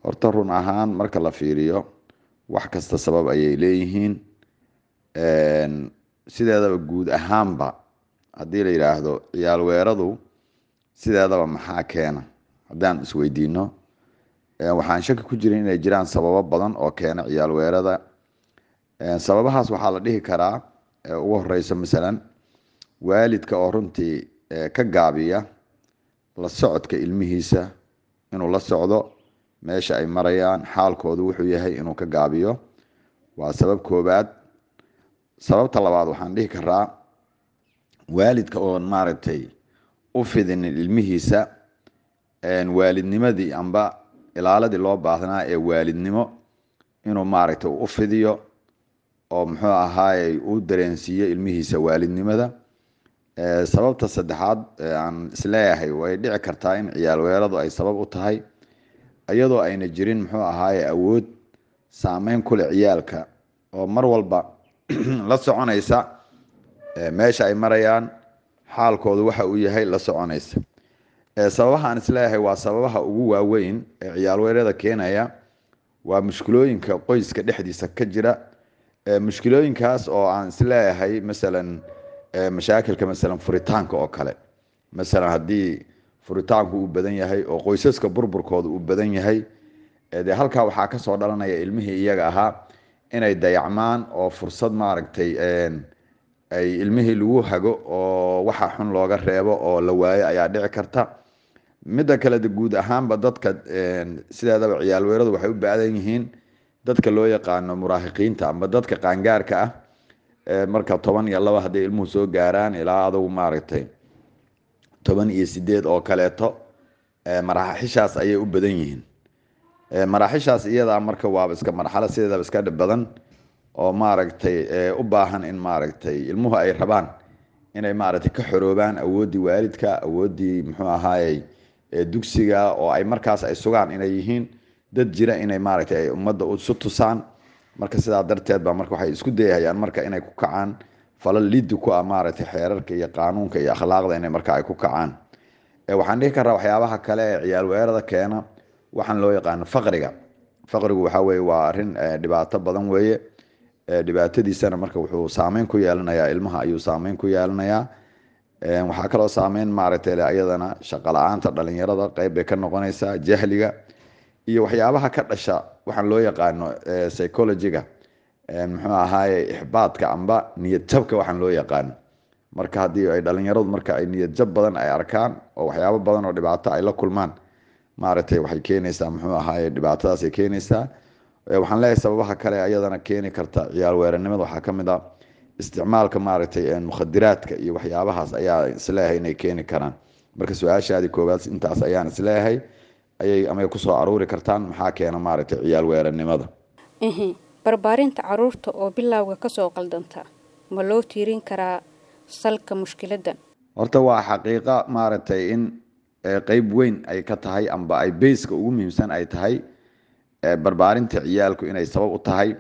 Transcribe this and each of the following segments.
horta run ahaan marka la fiiriyo wax kasta sabab ayay leeyihiin sideedaba guud ahaanba haddii la yidhaahdo ciyaal weeradu sideedaba maxaa keena haddaan isweydiino waxaan shaki ku jirin inay jiraan sababo badan oo keena ciyaal weerada sababahaas waxaa la dhihi karaa ugu horeyso masalan waalidka oo runtii ka gaabiya la socodka ilmihiisa inuu la socdo meesha ay marayaan xaalkoodu wuxuu yahay inuu ka gaabiyo waa sabab koobaad sababta labaad waxaan dhihi karaa waalidka oon maaragtay u fidinin ilmihiisa waalidnimadii amba ilaaladii loo baahnaa ee waalidnimo inuu maaragtay u fidiyo oo muxuu ahaayey uu dareensiiyo ilmihiisa waalidnimada sababta saddexaad aan isleeyahay way dhici kartaa in ciyaal weeradu ay sabab u tahay iyadoo ayna jirin muxuu ahaaye awood saameyn kule ciyaalka oo mar walba la soconaysa meesha ay marayaan xaalkoodu waxa uu yahay la soconaysa sababaha aan isleeyahay waa sababaha ugu waaweyn ee ciyaal weerada keenaya waa mushkilooyinka qoyska dhexdiisa ka jira mushkilooyinkaas oo aan isleeyahay masalan mashaakilka masalan furitaanka oo kale masalan haddii furitaanku uu badan yahay oo qoysaska burburkooda uu badan yahay dee halkaa waxaa kasoo dhalanaya ilmihii iyaga ahaa inay dayacmaan oo fursad maaragtay ay ilmihii lagu hago oo waxa xun looga reebo oo la waayo ayaa dhici karta midda kale guud ahaanba dadka sideedaba ciyaal weeradu waxay u baadan yihiin dadka loo yaqaano muraahiqiinta amba dadka qaangaarka ah marka toban iyo laba hadday ilmuhu soo gaaraan ilaa adugu maaragtay toban iyo sideed oo kaleeto maraaxishaas ayay u badan yihiin maraaxishaas iyadaa marka waaba iska marxalo sideedaba iska dhib badan oo maaragtay u baahan in maaragtay ilmuhu ay rabaan inay maaragtay ka xoroobaan awooddii waalidka awooddii muxuu ahaayey dugsiga oo ay markaas ay sugaan inay yihiin dad jira inay maaragtay ay ummadda isu tusaan marka sidaa darteed ba marka waxay isku dayahayaan marka inay ku kacaan falal liddi ku ah maaragtay xeerarka iyo qaanuunka iyo akhlaaqda inay marka ay ku kacaan waxaan dhihi karaa waxyaabaha kale ee ciyaal weerada keena waxaan loo yaqaano faqriga faqrigu waxa weye waa arrin dhibaato badan weeye dhibaatadiisana marka wuxuu saameyn ku yeelanayaa ilmaha ayuu saameyn ku yeelanayaa waxaa kaloo saameyn maaragtay iyadana shaqo la-aanta dhalinyarada qeyb bay ka noqonaysaa jahliga iyo waxyaabaha ka dhasha waxaan loo yaqaano psychologiga muxuu ahaaye ixbaadka amba niyad jabka waxaan loo yaqaano marka haddii ay dhalinyaradu marka ay niyad jab badan ay arkaan oo waxyaabo badan oo dhibaato ay la kulmaan maaragtay waxay keenaysaa muxuu ahaaye dhibaatadaasay keenaysaa waxaan leeyahay sababaha kale ayadana keeni karta ciyaal weeranimada waxaa ka mid a isticmaalka maaragtay mukhadiraadka iyo waxyaabahaas ayaa isleeyahay inay keeni karaan marka su-aashaadii koowaad intaas ayaan isleeyahay ayay amay kusoo aruuri kartaan maxaa keena maaragtay ciyaal weeranimada barbaarinta caruurta oo bilowga kasoo qaldanta ma loo tiirin karaa salka mushkiladan horta waa xaqiiqa maaragtay in qeyb weyn ay ka tahay amba ay beyska ugu muhiimsan ay tahay barbaarinta ciyaalku inay sabab u tahay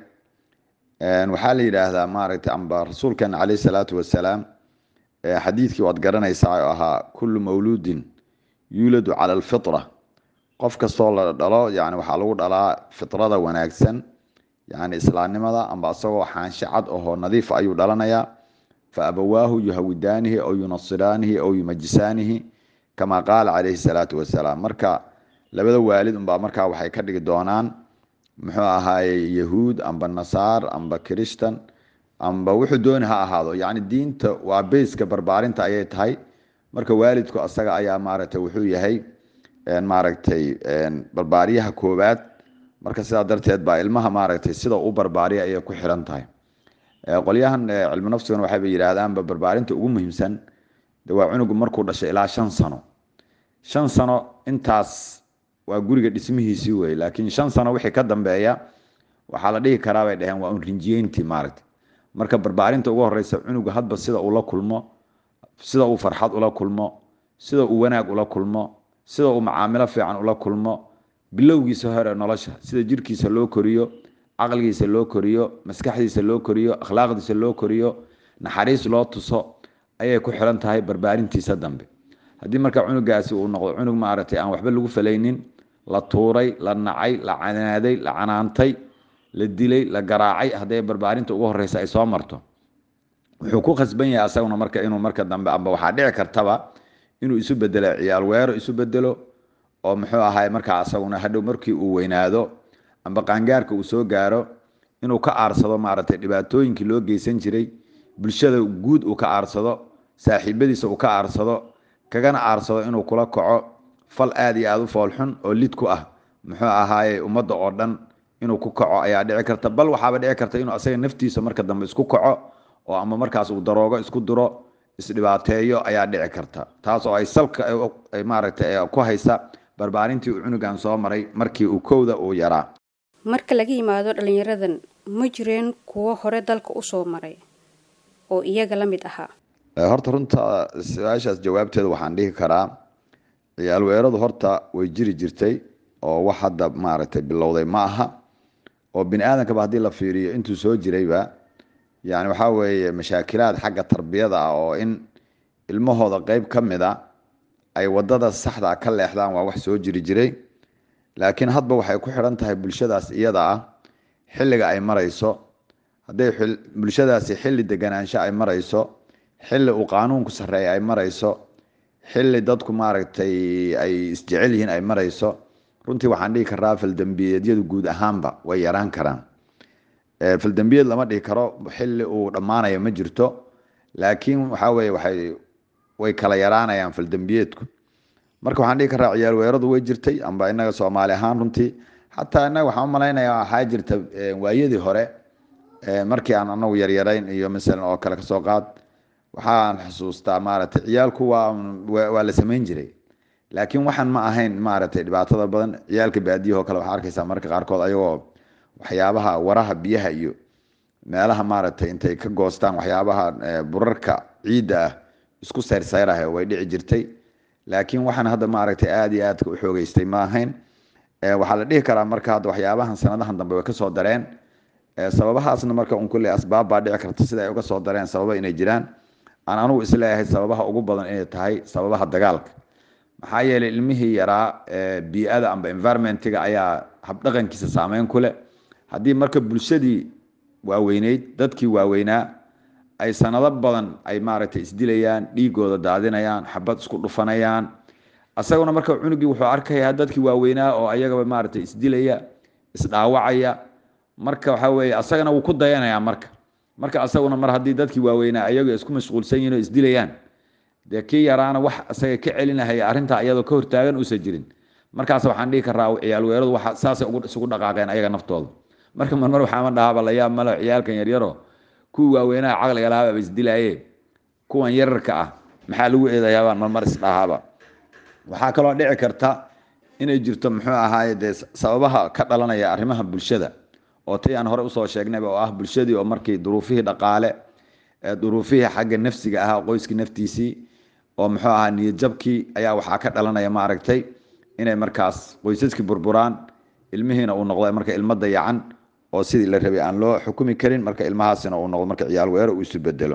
waxaa la yidhaahdaa maaragtay amba rasuulkeena caleyhi salaatu wasalaam xadiidkii waad garanaysaa oo ahaa kullu mawluudin yuuladu cala alfitra qof kastoo la dhalo yani waxaa lagu dhalaa fitrada wanaagsan yani islaamnimada amba isagoo xaanshe cad ahoo nadiif ayuu dhalanayaa fa abawaahu yuhawidaanihi aw yunasiraanihi aw yumajisaanihi kamaa qaala caleyhi salaatu wasalaam marka labada waalid unbaa markaa waxay ka dhigi doonaan muxuu ahaaye yahuud amba nasaar amba christan amba wuxuu dooni ha ahaado yani diinta waa beyska barbaarinta ayay tahay marka waalidku asaga ayaa maaragtay wuxuu yahay maaragtay barbaariyaha koowaad marka sidaa darteed baa ilmaha maaragtay sida u barbaariya ayay ku xiran tahay qolyahan cilmi nafsigana waxayba yidhaahdaanba barbaarinta ugu muhiimsan de waa cunugu markuu dhashay ilaa shan sano shan sano intaas waa guriga dhismihiisii wey laakiin shan sano wixii ka dambeeya waxaa la dhihi karaa bay dhaheen waa un rinjiyeyntii maaragta marka barbaarinta ugu horeysa cunuga hadba sida uu la kulmo sida uu farxad ula kulmo sida uu wanaag ula kulmo sida uu macaamilo fiican ula kulmo bilowgiisa hore nolosha sida jirkiisa loo koriyo caqligiisa loo koriyo maskaxdiisa loo koriyo akhlaaqdiisa loo koriyo naxariis loo tuso ayay ku xiran tahay barbaarintiisa dambe haddii marka cunugaasi uu noqdo cunug maaragtay aan waxba lagu falaynin la tuuray la nacay la canaaday la canaantay la dilay la garaacay hadday barbaarinta ugu horeysa ay soo marto wuxuu ku khasban yahay asaguna marka inuu marka dambe amba waxaa dhici kartaba inuu isu bedelo ciyaal weero isu bedelo oo muxuu ahaay markaa asaguna hadhow markii uu weynaado amba qaangaarka uu soo gaaro inuu ka aarsado maaragtay dhibaatooyinkii loo geysan jiray bulshada guud uu ka aarsado saaxiibadiisa uu ka aarsado kagana aarsado inuu kula kaco fal aad iyo aada u foolxun oo lid ku ah muxuu ahaaye ummadda oo dhan inuu ku kaco ayaa dhici karta bal waxaaba dhici karta inuu asaga naftiisa marka dambe isku kaco oo ama markaas uu daroogo isku diro isdhibaateeyo ayaa dhici karta taas oo ay salka maaragtay ku haysa barbaarintii uu cunugan soo maray markii uu kowda uu yaraa marka laga yimaado dhallinyaradan ma jireen kuwo hore dalka usoo maray oo iyaga la mid ahaa horta runta su-aashaas jawaabteeda waxaan dhihi karaa ciyaal weeradu horta way jiri jirtay oo wax hadda maaragtay bilowday ma aha oo bini aadankaba haddii la fiiriyo intuu soo jirayba yani waxaa weeye mashaakilaad xagga tarbiyada ah oo in ilmahooda qeyb ka mid a ay wadada saxda ka leexdaan waa wax soo jiri jiray laakiin hadba waxay ku xidhan tahay bulshadaas iyada ah xilliga ay marayso hadday bulshadaasi xilli deganaansho ay marayso xilli uu qaanuunku sarreeya ay marayso xilli dadku maaragtay ay isjecel yihiin ay marayso runtii waxaan dhihi karaa faldembiyeedyadu guud ahaanba way yaraan karaan faldembiyeed lama dhihi karo xilli uu dhammaanayo ma jirto laakiin waxaa weye waay way kala yaraanayaan faldembiyeedku marka waxaan dhihi karaa ciyaal weeradu way jirtay amba inaga soomaali ahaan runtii xataa inaga waxaan umalaynaya waxaa jirta waayadii hore markii aan anagu yaryarayn iyo masalan oo kale kasoo qaad waxaan xusuustaa maaragtay ciyaalku waa waa la samayn jiray laakiin waxaan ma ahayn maaragtay dhibaatada badan ciyaalka baadiyahoo kale waxaa arkaysaa marka qaarkood ayagoo waxyaabaha waraha biyaha iyo meelaha maaragtay intay ka goostaan waxyaabaha burarka ciidda ah isku sayrsayraha way dhici jirtay laakiin waxaan hadda maaragtay aada iyo aadka u xoogeystay ma ahayn waxaa la dhihi karaa marka hadda waxyaabahan sanadahan dambe way kasoo dareen sababahaasna marka un kulle asbaab baa dhici karta sida ay uga soo dareen sababa inay jiraan aan anugu isleeyahay sababaha ugu badan inay tahay sababaha dagaalka maxaa yeelay ilmihii yaraa bii-ada amba environmentiga ayaa habdhaqankiisa saameyn ku leh haddii marka bulshadii waaweyneyd dadkii waaweynaa ay sanado badan ay maaragtay isdilayaan dhiigooda daadinayaan xabad isku dhufanayaan asaguna marka cunugii wuxuu arkayaa dadkii waaweynaa oo ayagaba maaragtay isdilaya isdhaawacaya marka waxaa weeye asagana wuu ku dayanayaa marka marka asaguna mar haddii dadkii waaweynaa ayagu isku mashquulsan yihin oo isdilayaan dee kii yaraana wax isaga ka celinahaya arrintaa iyadoo ka hortaagan uusan jirin markaas waxaan dhihi karaa ciyaal weeradu waa saasay isugu dhaqaaqeen ayaga naftooda marka marmar waxaama dhahaaba la yaab malo ciyaalkan yaryaro kuwii waaweynaha caqliga lahaaba isdilaaye kuwan yararka ah maxaa lagu eedayaabaan marmar isdhahaaba waxaa kaloo dhici karta inay jirto muxuu ahaaye dee sababaha ka dhalanaya arrimaha bulshada oo tay aan hore usoo sheegnayba oo ah bulshadii oo markii duruufihii dhaqaale duruufihii xagga nafsiga ahaa qoyskii naftiisii oo muxuu ahaa niyadjabkii ayaa waxaa ka dhalanaya maaragtay inay markaas qoysaskii burburaan ilmihiina uu noqdo marka ilmo dayacan oo sidii la rabay aan loo xukumi karin marka ilmahaasina uu noqdo marka ciyaal weero uu isu bedelo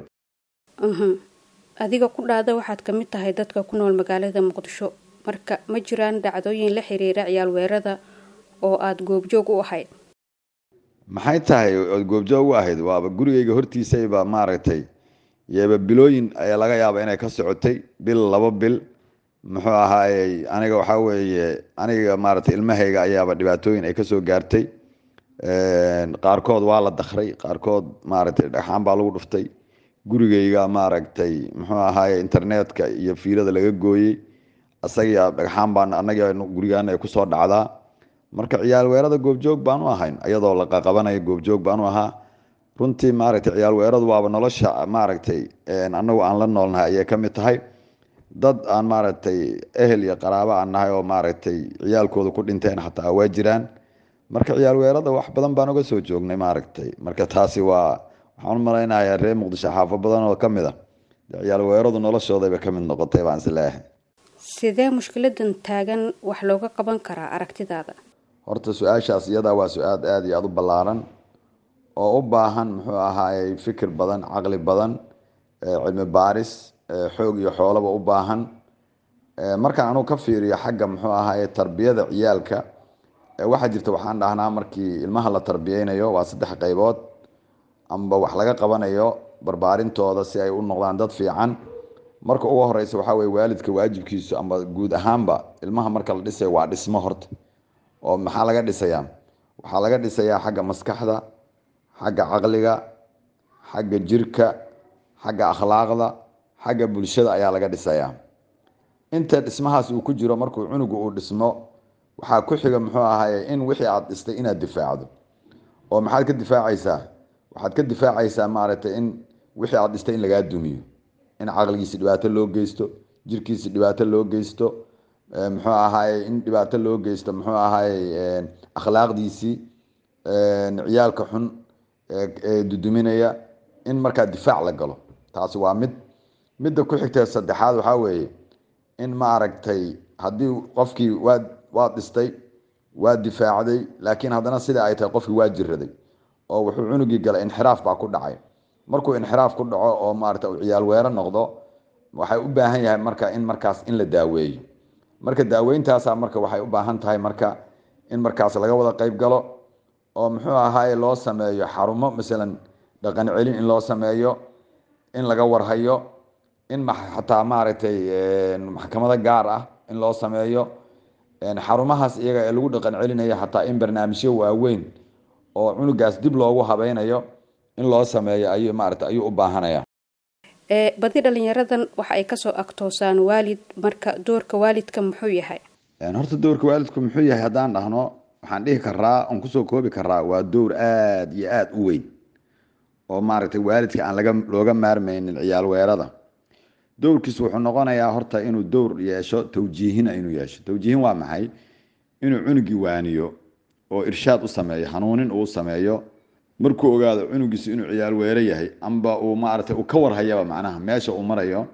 adiga ku dhaada waxaad ka mid tahay dadka ku nool magaalada muqdisho marka ma jiraan dhacdooyin la xiriira ciyaal weerada oo aada goobjoog u ahayd maxay tahay ood goobjoog u ahayd waaba gurigayga hortiisayba maaragtay yeeba bilooyin ayaa laga yaaba inay ka socotay bil labo bil muxuu ahaayey aniga waxaa weeye aniga maaragtay ilmahayga ayaaba dhibaatooyin ay kasoo gaartay qaarkood waa la dakray qaarkood maaragtay dhagxaan baa lagu dhuftay gurigayga maaragtay muxuu ahaaye internetka iyo fiilada laga gooyey asagia dhagxaan baan anaga gurigaana ay kusoo dhacdaa marka ciyaal weerada goobjoog baan u ahayn iyadoo la qaqabanaya goobjoog baan u ahaa runtii maaragtay ciyaal weeradu waaba nolosha maaragtay anagu aan la noolnahay ayay ka mid tahay dad aan maaragtay ehel iyo qaraabo aan nahay oo maaragtay ciyaalkooda ku dhinteen xataa waa jiraan marka ciyaal weerada wax badan baan uga soo joognay maaragtay marka taasi waa waxaan u malaynayaa reer muqdisho xaafo badan oo ka mid a ciyaal weeradu noloshoodayba ka mid noqotay baan is leeyahay sidee mushkiladan taagan wax looga qaban karaa aragtidaada horta su-aashaas iyadaa waa su-aal aada iyo aada u ballaaran oo u baahan muxuu ahaayey fikir badan caqli badan cilmi baaris xoog iyo xoolaba u baahan markaan anugu ka fiiriyo xagga muxuu ahaye tarbiyada ciyaalka waxaa jirta waxaan dhahnaa markii ilmaha la tarbiyeynayo waa saddex qaybood amba wax laga qabanayo barbaarintooda si ay u noqdaan dad fiican marka ugu horeysa waxaa weye waalidka waajibkiisu amba guud ahaanba ilmaha marka la dhisayo waa dhismo horta oo maxaa laga dhisayaa waxaa laga dhisayaa xagga maskaxda xagga caqliga xagga jirka xagga akhlaaqda xagga bulshada ayaa laga dhisayaa inta dhismahaas uu ku jiro markuu cunugu uu dhismo waxaa ku xiga muxuu ahaye in wixii aad dhistay inaad difaacdo oo maxaad ka difaacaysaa waxaad ka difaacaysaa maaragtay in wixii aad dhistay in lagaa dumiyo in caqligiisi dhibaato loo geysto jirkiisi dhibaato loo geysto muxuu ahaye in dhibaato loo geysto muxuu ahaye akhlaaqdiisii ciyaalka xun ee duduminaya in markaa difaac la galo taasi waa mid midda ku xigtee saddexaad waxaa weeye in maaragtay haddii qofkii waad waad dhistay waa difaacday laakiin haddana sida ay tahay qofkii waa jiraday oo wuxuu cunugii galay inxiraaf baa ku dhacay markuu inxiraaf ku dhaco oo maarata uu ciyaal weero noqdo waxay u baahan yahay marka in markaas in la daaweeyo marka daaweyntaasa marka waxay u baahan tahay marka in markaas laga wada qeyb galo oo muxuu ahaaye loo sameeyo xarumo masalan dhaqan celin in loo sameeyo in laga warhayo in xataa maaragtay maxkamado gaar ah in loo sameeyo xarumahaas iyaga ee lagu dhaqan celinayo xataa in barnaamijyo waaweyn oo cunugaas dib loogu habeynayo in loo sameeyo ayuu maarata ayuu u baahanaya badi dhalinyaradan waxa ay kasoo agtoosaan waalid marka doorka waalidka muxuu yahay horta doorka waalidku muxuu yahay haddaan dhahno waxaan dhihi karaa oon kusoo koobi karaa waa dowr aada iyo aada u weyn oo maaragtay waalidka aan laga looga maarmaynin ciyaal weerada dowrkiisu wuxuu noqonayaa horta inuu dowr yeesho tawjiihina inuu yeesho tawjiihin waa maxay inuu cunugii waaniyo oo irshaad u sameeyo hanuunin uu sameeyo markuu ogaado cunugiisu inuu ciyaal weero yahay amba uu maaragtay uu ka warhayaba macnaha meesha uu marayo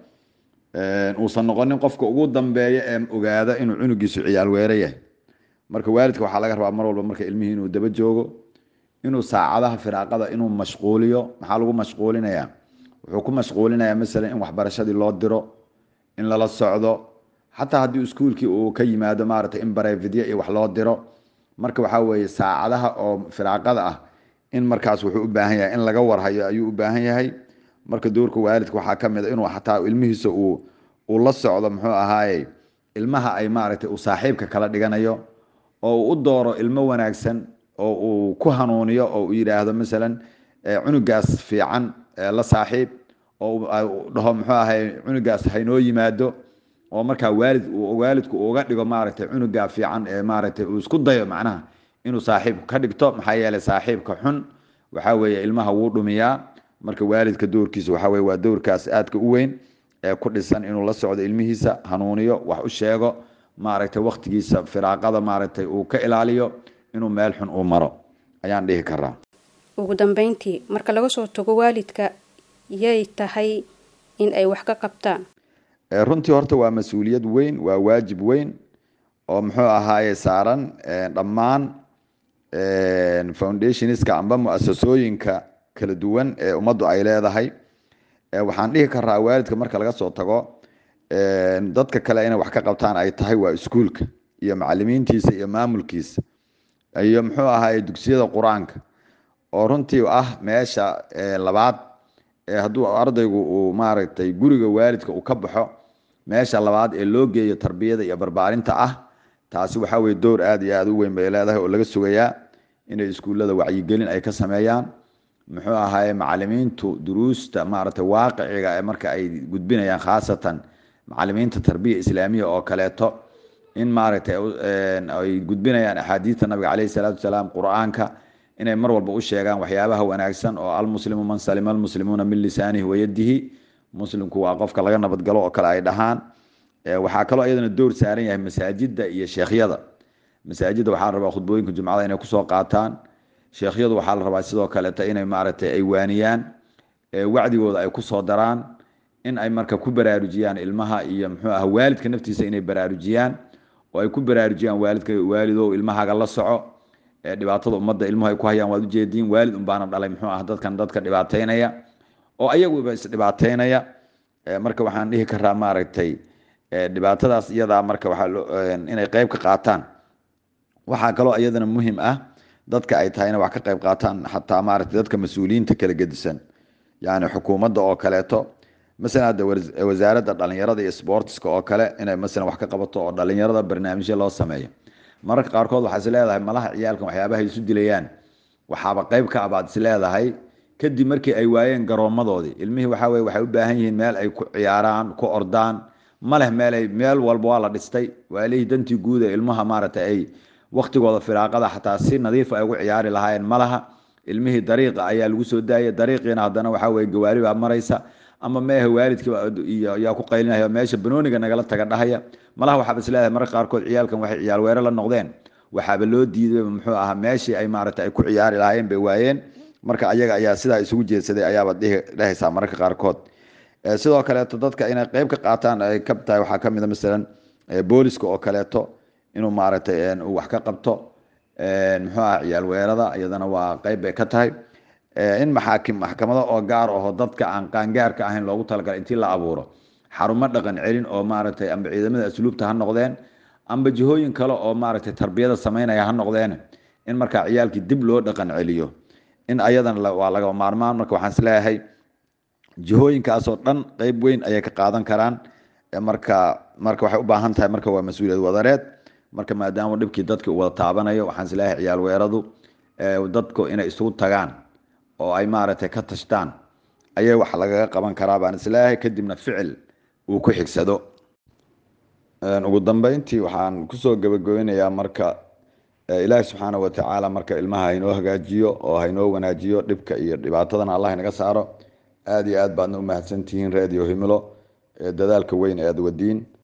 uusan noqonin qofka ugu dambeeya ee ogaada inuu cunugiisu ciyaal weero yahay marka waalidka waxaa laga rabaa mar walba marka ilmihii inuu daba joogo inuu saacadaha firaaqada inuu mashquuliyo maxaa lagu mashquulinayaa wuxuu ku mashquulinayaa masalan in waxbarashadii loo diro in lala socdo xataa haddii iskuulkii uu ka yimaado maaragtay in barevidyo iyo wax loo diro marka waxaa weeye saacadaha oo firaaqada ah in markaas wuxuu u baahan yahay in laga warhayo ayuu u baahan yahay marka doorka waalidka waxaa ka mid a inuu xataa ilmihiisa uu uu la socdo muxuu ahaaye ilmaha ay maaragtay uu saaxiibka kala dhiganayo oo uu u dooro ilmo wanaagsan oo uu ku hanuuniyo oo uu yidhaahdo masalan cunugaas fiican la saaxiib oo dhaho muxuu ahay cunugaas haynoo yimaado oo markaa waalid waalidku uga dhigo maaragtay cunugaa fiican ee maaragtay uu isku dayo macnaha inuu saaxiibku ka dhigto maxaa yeelay saaxiibka xun waxaa weeye ilmaha wuu dhumiyaa marka waalidka doorkiisa waxaa weye waa doorkaas aadka u weyn ee ku dhisan inuu la socdo ilmihiisa hanuuniyo wax u sheego maaragtay waktigiisa firaaqada maaragtay uu ka ilaaliyo inuu meel xun uu maro ayaan dhihi karaa ugu dambeyntii marka laga soo tago waalidka yay tahay in ay wax ka qabtaan runtii horta waa mas-uuliyad weyn waa waajib weyn oo muxuu ahaaye saaran dhammaan foundationska amba mu-asasooyinka kala duwan ee ummaddu ay leedahay waxaan dhihi karaa waalidka marka laga soo tago dadka kale inay wax ka qabtaan ay tahay waa iskuulka iyo macalimiintiisa iyo maamulkiisa iyo muxuu ahaaye dugsiyada qur-aanka oo runtii ah meesha labaad hadduu ardaygu uu maaragtay guriga waalidka uu ka baxo meesha labaad ee loo geeyo tarbiyada iyo barbaarinta ah taasi waxaa weye door aada iyo aada u weyn bay leedahay oo laga sugayaa inay iskuullada wacyigelin ay ka sameeyaan muxuu ahaaye macalimiintu duruusta maaragtay waaqiciga ee marka ay gudbinayaan khaasatan macalimiinta tarbiya islaamiya oo kaleeto in maaragtay ay gudbinayaan axaadiista nabiga caleyhi salaatu wasalaam qur-aanka inay mar walba u sheegaan waxyaabaha wanaagsan oo almuslimu man salima almuslimuuna min lisaanihi wayadihi muslimku waa qofka laga nabadgalo oo kale ay dhahaan waxaa kaloo iyadana door saaran yahay masaajida iyo sheekhyada masaajidda waxaa la rabaa khudbooyinka jumcada inay kusoo qaataan sheekhyadu waxaa la rabaa sidoo kaleeta inay maaragtay ay waaniyaan wacdigooda ay kusoo daraan in ay marka ku baraarujiyaan ilmaha iyo muxuu ah waalidka naftiisa inay baraarujiyaan oo ay ku baraarujiyaan waalidka waalidow ilmahaaga la soco dhibaatada ummadda ilmuhu ay ku hayaan waad ujeediin waalid unbaana dhalay muxuu ah dadkan dadka dhibaateynaya oo ayaguba isdhibaateynaya marka waxaan dhihi karaa maaragtay dhibaatadaas iyadaa marka waxaa inay qeyb ka qaataan waxaa kaloo iyadana muhim ah dadka ay tahay inay wax ka qeyb qaataan xataa maaragtay dadka mas-uuliyiinta kala gedisan yani xukuumadda oo kaleeto masalan hadda wasaaradda dhalinyarada iyo sportska oo kale inay masalan wax ka qabato oo dhalinyarada barnaamijyo loo sameeyo mararka qaarkood waxaa is leedahay malaha ciyaalkan waxyaabaha isu dilayaan waxaaba qeyb ka abaad is leedahay kadib markii ay waayeen garoomadoodii ilmihii waxaa weye waxay u baahan yihiin meel ay ku ciyaaraan ku ordaan ma leh meelay meel walba waa la dhistay waalihii dantii guud ee ilmaha maaragtay ay waktigooda firaaqada xataa si nadiifa ay ugu ciyaari lahaayeen ma laha ilmihii dariiqa ayaa lagu soo daayay dariiqiina haddana waxaa weye gawaari baa maraysa ama meeha waalidka yaa ku qaylinaya meesha banooniga nagala taga dhahaya malaha waxaaba isleedahay mararka qaarkood ciyaalkan waxay ciyaal weere la noqdeen waxaaba loo diiday muxuu ahaa meeshii ay maaragtay ay ku ciyaari lahaayeen bay waayeen marka ayaga ayaa sidaa isugu jeedsaday ayaaba dhehaysaa mararka qaarkood sidoo kaleeto dadka inay qeyb ka qaataan ay ka tahay waxaa kamid a masalan booliska oo kaleeto inuu maaragtay uu wax ka qabto muxuu aha ciyaal weerada iyadana waa qeyb bay ka tahay in maxaakim maxkamado oo gaar aho dadka aan qaangaarka ahayn loogu talagalay intii la abuuro xarumo dhaqan celin oo maaragtay amba ciidamada asluubta ha noqdeen amba jihooyin kale oo maaragtay tarbiyada sameynaya ha noqdeen in markaa ciyaalkii dib loo dhaqan celiyo in ayadana waa laga maarmaan marka waxaan isleeyahay jihooyinkaasoo dhan qeyb weyn ayay ka qaadan karaan marka marka waxay u baahan tahay marka waa mas-uuliyad wadareed marka maadaama dhibkii dadka wada taabanayo waxaan isleeyahay ciyaal weeradu dadku inay isugu tagaan oo ay maaragtay ka tashtaan ayay wax lagaga qaban karaa baan isleeyahay kadibna ficil uu ku xigsado ugu dambeyntii waxaan kusoo gabagabeynayaa marka ilaahi subxaana watacaala marka ilmaha haynoo hagaajiyo oo haynoo wanaajiyo dhibka iyo dhibaatadana allah inaga saaro aada iyo aad baadna u mahadsantihiin radio himilo dadaalka weyn ee aad wadiin